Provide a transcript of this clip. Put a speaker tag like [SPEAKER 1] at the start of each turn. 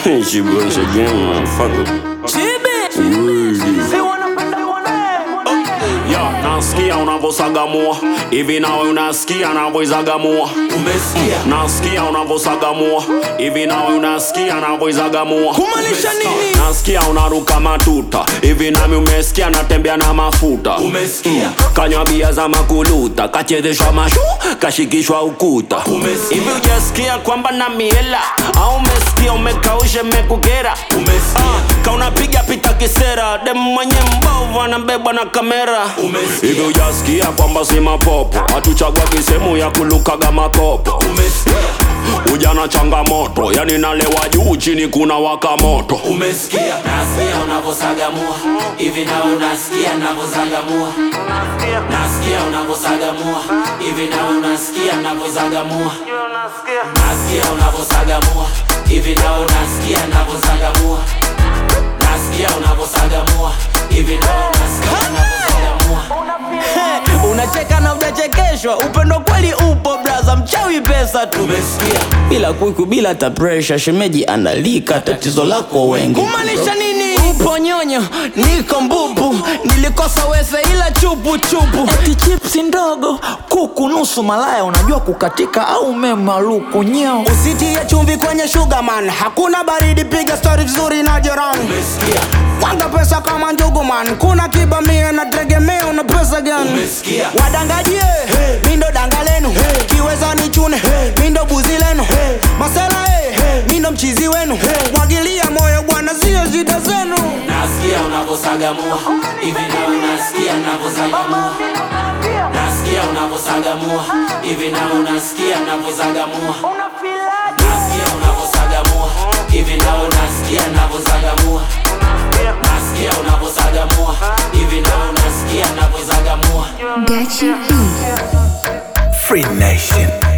[SPEAKER 1] she once again, motherfucker. Ya, nasikia unavosagamua hivi, nawe unasikia navoizagamua.
[SPEAKER 2] Umesikia?
[SPEAKER 1] Nasikia unavosagamua hivi, nawe unasikia navoizagamua.
[SPEAKER 2] Kumaanisha nini?
[SPEAKER 1] Nasikia unaruka matuta hivi, nami umesikia natembea na mafuta.
[SPEAKER 2] Umesikia?
[SPEAKER 1] Kanywa bia za makuluta, kachezeshwa mashu, kashikishwa ukuta.
[SPEAKER 2] Umesikia?
[SPEAKER 1] Hivi ujasikia kwamba na miela au umesikia umekausha mekukera?
[SPEAKER 2] Umesikia?
[SPEAKER 1] kaunapiga pita kisera dem mwenye mbovu anabebwa na kamera
[SPEAKER 2] Umesikia?
[SPEAKER 1] hivi ujasikia kwamba si mapopo hatuchagua kisehemu ya kulukaga makopo
[SPEAKER 2] Umesikia?
[SPEAKER 1] ujana changamoto yani nalewa juu chini kuna waka moto
[SPEAKER 2] Umesikia?
[SPEAKER 3] Nasikia unavosagamua hivi na unasikia navozagamua. Nasikia unavosagamua hivi na unasikia navozagamua. Nasikia unavosagamua hivi na unasikia navozagamua. Nasikia unavosagamua hivi na unasikia navozagamua.
[SPEAKER 2] Unacheka na unachekeshwa, upendo kweli upo braza, mchawi pesa tu.
[SPEAKER 3] Umesikia?
[SPEAKER 2] Bila kuiku bila ta pressure, shemeji analika, tatizo lako wengi. Kumaanisha nini? Upo nyonyo, niko mbubu, nilikosa wese ila chupu chupu. Eti chipsi ndogo, kuku nusu malaya, unajua kukatika au memaluku nyeo.
[SPEAKER 4] Usitie chumvi kwenye sugar man, hakuna baridi, piga story vizuri na jirani.
[SPEAKER 2] Umesikia?
[SPEAKER 4] Wanga pesa kama njugu man, kuna kibamia na tegemea una pesa gani?
[SPEAKER 2] Umesikia?
[SPEAKER 4] Wadangaji hey. mindo danga lenu hey. kiweza ni chune hey. mindo buzi lenu hey. masela hey. hey. mindo mchizi wenu hey. mwagilia moyo bwana, sio shida zenu.
[SPEAKER 3] Nasikia unavosagamua hivi na unasikia navozagamua. Nasikia unavosagamua hivi na unasikia navozagamua. Nasikia unavosagamua hivi na unasikia navozagamua. Nasikia unavosagamua hivi na unasikia navozagamua.
[SPEAKER 5] Gachi B.
[SPEAKER 6] Free Nation.